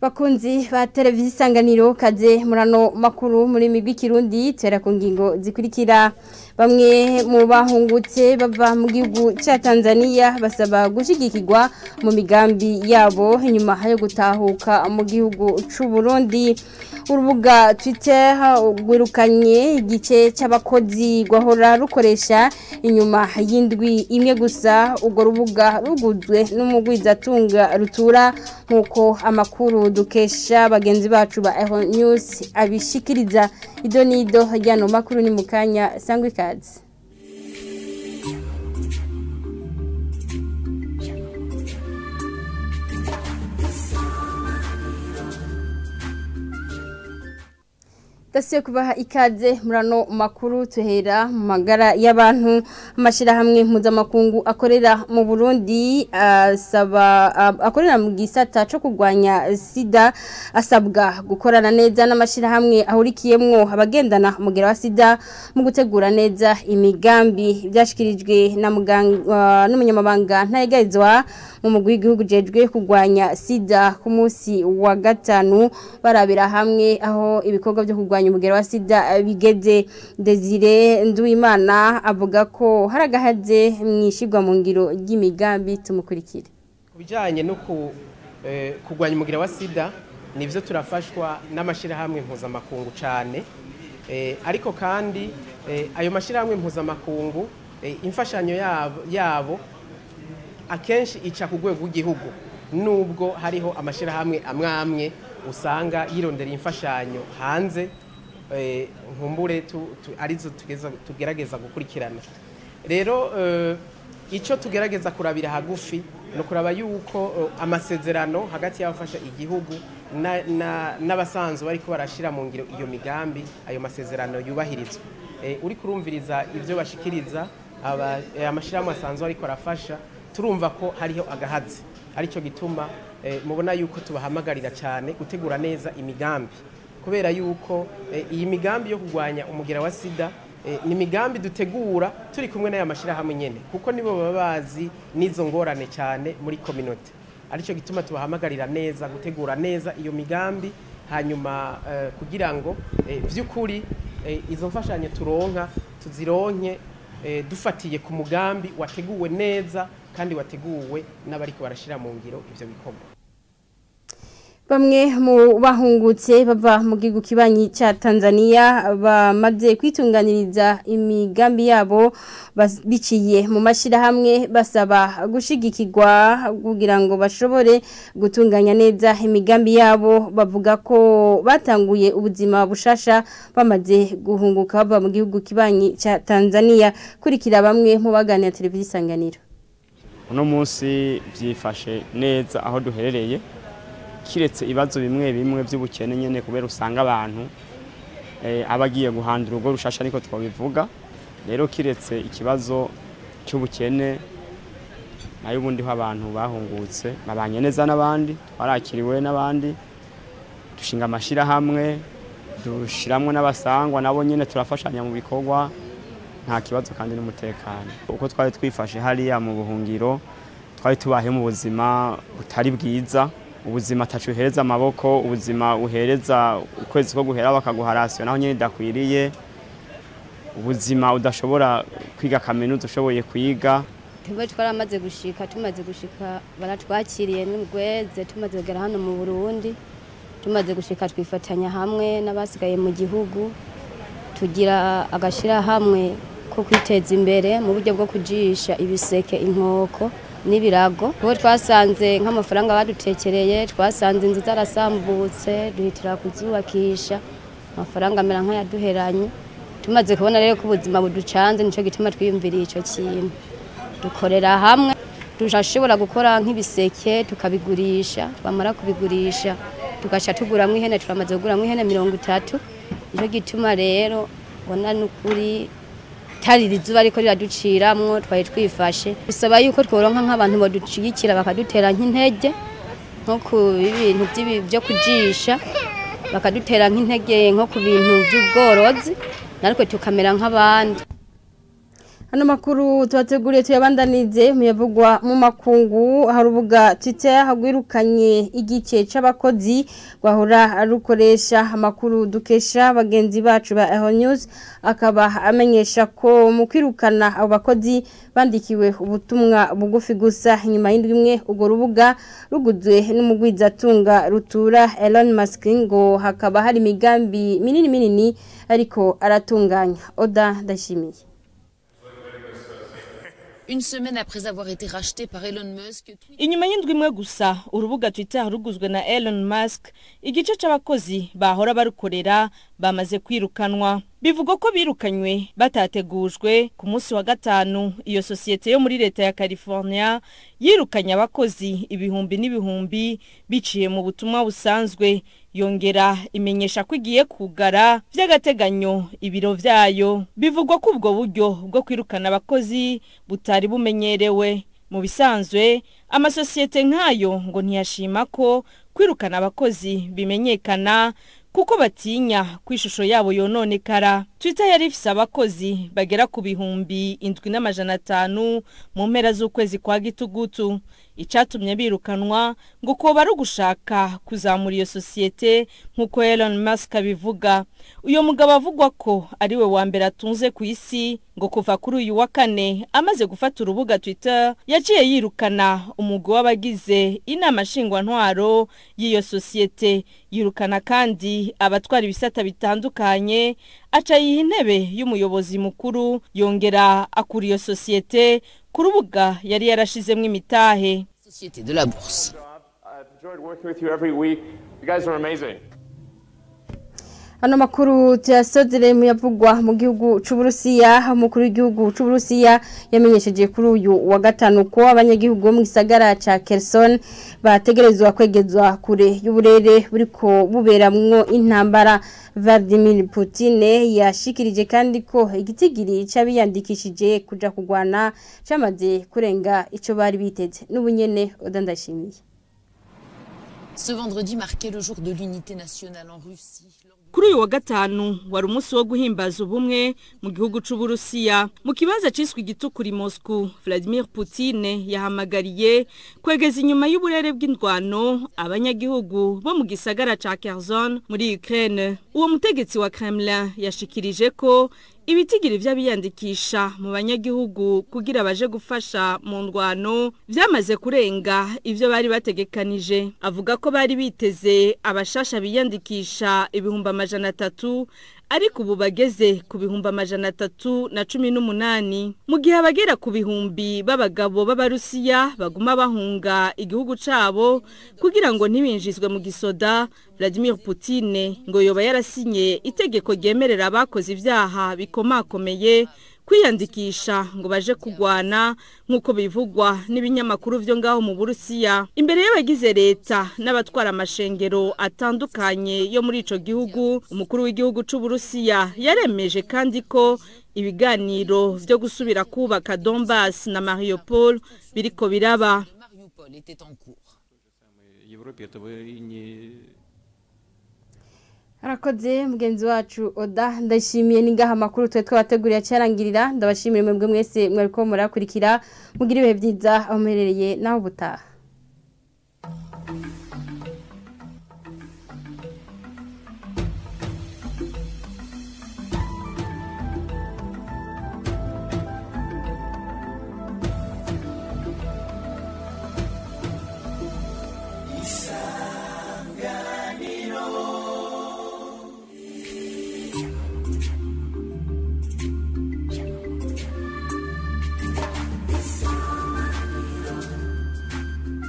bakunzi ba televiziyo isanganiro kaze murano makuru muri migwi kirundi tera ku ngingo zikurikira bamwe mu bahungutse bava mu gihugu cya Tanzania basaba gushigikirwa mu migambi yabo inyuma yo gutahuka mu gihugu c'u Burundi urubuga Twitter rwirukanye igice cy'abakozi gwahora rukoresha inyuma y'indwi imwe gusa urwo rubuga ruguzwe n'umugwizatunga rutura nk'uko amakuru dukesha bagenzi bacu ba Eho News abishikiriza ido nido ryano makuru ni mukanya sangwe ikaze Dasiyo kubaha ikaze murano makuru tuhera mu magara y'abantu amashirahamwe mpuzamakungu akorera mu Burundi asaba akorera mu gisata cyo kurwanya sida asabwa gukorana neza n'amashirahamwe ahurikiyemwo abagendana umugera wa sida mu gutegura neza imigambi byashikirijwe na muganga n'umunyamabanga ntayegayizwa mu mugwi w'igihugu jejwe kurwanya sida ku munsi wa gatanu barabira hamwe aho ibikorwa byo kurwanya umugero wa sida bigeze Desire Nduwimana avuga ko hari agahaze mwishigwa mu ngiro ry'imigambi tumukurikire kubijyanye no kurwanya umugero wa sida nibyo turafashwa n'amashyirahamwe mpuzamakungu cyane ariko kandi ayo mashyirahamwe mpuzamakungu imfashanyo yabo akenshi ica ku rwego rw'igihugu nubwo hariho amashyirahamwe amwe amwe usanga yirondera imfashanyo hanze nkumbure arizo tugerageza gukurikirana rero icyo tugerageza kurabira hagufi ni ukuraba yuko amasezerano hagati y'abafasha igihugu n'abasanzwe bari barashyira mu ngiro iyo migambi ayo masezerano yubahirizwa uri kurumviriza ibyo bashikiriza amashyirahamwe asanzwe ariko arafasha turumva ko hariho agahazi aricyo gituma mubona yuko tubahamagarira cyane gutegura neza imigambi kubera yuko iyi migambi yo kurwanya umugera wa sida ni imigambi dutegura turi kumwe n'aya mashyirahamwe nyine kuko nibo baba bazi n'izo ngorane cyane muri kominote aricyo gituma tubahamagarira neza gutegura neza iyo migambi hanyuma kugira ngo by'ukuri izo mfashanyo turonka tuzironke dufatiye ku mugambi wateguwe neza kandi wateguwe n'abariko barashyira mu ngiro ibyo bikorwa Bamwe mu bahungutse bava mu gihugu kibanyi cya Tanzania bamaze kwitunganiriza imigambi yabo biciye mu mashyirahamwe basaba gushigikirwa kugira ngo bashobore gutunganya neza imigambi yabo bavuga ko batanguye ubuzima bushasha bamaze guhunguka bava mu gihugu kibanyi cya Tanzania kurikira bamwe mu baganira televiziyo isanganiro uno munsi byifashe neza aho duherereye kiretse ibibazo bimwe bimwe by'ubukene nyine kubera usanga abantu aba agiye guhandura urugo rushasha ariko twabivuga rero kiretse ikibazo cy'ubukene nayo ubundi ho abantu bahungutse babanye neza n'abandi twarakiriwe n'abandi dushinga amashyirahamwe dushyiramo n'abasangwa nabo nyine turafashanya mu bikorwa nta kibazo kandi n'umutekano uko twari twifashe hariya mu buhungiro twari tubahe mu buzima butari bwiza ubuzima atacu uhereza amaboko ubuzima uhereza ukwezi ko guhera bakaguha rasiyo naho nyine idakwiriye ubuzima udashobora kwiga kaminuza ushoboye kwiga tuba twaramaze gushika tumaze gushika baratwakiriye n'ubweze tumaze kugera hano mu burundi tumaze gushika twifatanya hamwe n'abasigaye mu gihugu tugira agashyirahamwe ko kwiteza imbere mu buryo bwo kujisha ibiseke inkoko n'ibirago kuko twasanze nk'amafaranga badutekereye twasanze inzu zarasambutse duhitira kuzubakisha amafaranga amera nk'ayaduheranye tumaze kubona rero ko ubuzima buducanze nicyo gituma twiyumviriye icyo kintu dukorera hamwe turashobora gukora nk'ibiseke tukabigurisha twamara kubigurisha tugaca tuguramo ihene turamaze kuguramo ihene mirongo itatu nicyo gituma rero ubona n'ukuri tarira izuba ariko riraduciramwo twari twifashe bisaba yuko tworonka nk'abantu baducigikira bakadutera nk'intege nko ku bintu byo kujisha bakadutera nk'intege nko ku bintu by'ubworozi natwe tukamera nk'abandi Hano makuru tubateguriye tuyabandanize muyavugwa mu makungu harubuga Twitter hagwirukanye igice c'abakozi gwahora rukoresha amakuru dukesha bagenzi bacu ba Eho News akaba amenyesha ko mu kwirukana abo bakozi bandikiwe ubutumwa bugufi gusa inyuma y'indwi imwe urwo rubuga ruguzwe n'umugwizatunga rutura Elon Musk ngo hakaba hari imigambi minini minini ariko aratunganya Oda ndashimiye Une semaine après avoir été racheté par Elon Musk, inyuma y'indwi imwe gusa urubuga twitter ruguzwe na Elon Musk igice c'abakozi bahora barukorera bamaze kwirukanwa bivugwa ko birukanywe batategujwe ku munsi wa gatanu iyo sosiyete yo muri leta ya California yirukanye abakozi ibihumbi n'ibihumbi biciye mu butumwa busanzwe yongera imenyesha ko igiye kugara by'agateganyo ibiro vyayo bivugwa ko ubwo buryo bwo kwirukana abakozi butari bumenyerewe mu bisanzwe amasosiyete nk'ayo ngo ntiyashima ko kwirukana abakozi bimenyekana kuko batinya ko ishusho yabo yononekara twitter yari ifise abakozi bagera ku bihumbi indwi n'amajana atanu mu mpera z'ukwezi kwa gitugutu icatumye birukanwa ngo koba ari ugushaka kuzamura iyo sosiyete nk'uko Elon Musk abivuga uyo mugabo avugwa ko ari we wa mbere atunze ku isi ngo kuva kuri uyu wa kane amaze gufata urubuga Twitter yaciye yirukana umugwi w'abagize inama nshingwantwaro y'iyo sosiyete yirukana kandi abatwara ibisata bitandukanye aca yiha intebe y'umuyobozi mukuru yongera akura iyo sosiyete ku rubuga yari yarashizemwo imitahe société de la bourse. I've enjoyed working with you every week. You guys are amazing. Hano makuru tuyasozere muyavugwa mu gihugu c'Uburusiya umukuru w'igihugu c'Uburusiya yamenyesheje kuri uyu wa gatanu ko abanyagihugu bo mu gisagara ca Kherson bategerezwa kwegezwa kure y'uburere buriko buberamwo intambara Vladimir Putin yashikirije kandi ko igitigiri c'abiyandikishije kuja kugwana camaze kurenga ico bari biteze n'ubunyene odandashimiye Ce vendredi marquait le jour de l'unité nationale en Russie. kuri uyu wa gatanu wari umunsi wo guhimbaza ubumwe mu gihugu c'uburusiya mu kibanza ciswe igitukura i moscou vladimir putin yahamagariye kwegeza inyuma y'uburere bw'indwano abanyagihugu bo mu gisagara ca kherson muri ukraine uwo mutegetsi wa kremlin yashikirije ko ibitigiri vy'abiyandikisha mu banyagihugu kugira baje gufasha mu ndwano vyamaze kurenga ivyo bari bategekanije avuga ko bari biteze abashasha biyandikisha ibihumbi amajana atatu ariko ubu bageze ku bihumbi amajana atatu na cumi n'umunani mu gihe abagera ku bihumbi b'abagabo b'abarusiya baguma bahunga igihugu cabo kugira ngo ntibinjizwe mu gisoda Vladimir Putin ngo yoba yarasinye itegeko ryemerera abakoze ivyaha bikomakomeye kwiyandikisha ngo baje kugwana nk'uko bivugwa n'ibinyamakuru vyo ngaho mu Burusiya imbere y'abagize leta n'abatwara amashengero atandukanye yo muri ico gihugu umukuru w'igihugu c'u Burusiya yaremeje kandi ko ibiganiro vyo gusubira kubaka Donbass na Mariupol biriko biraba Mariupol était en cours. Европе этого и не Arakoze mugenzi wacu Oda ndashimiye ningaha makuru twe twabateguriye cyarangirira ndabashimira mwebwe mwese mwariko murakurikira mugira ibihe byiza aho muherereye naho butaha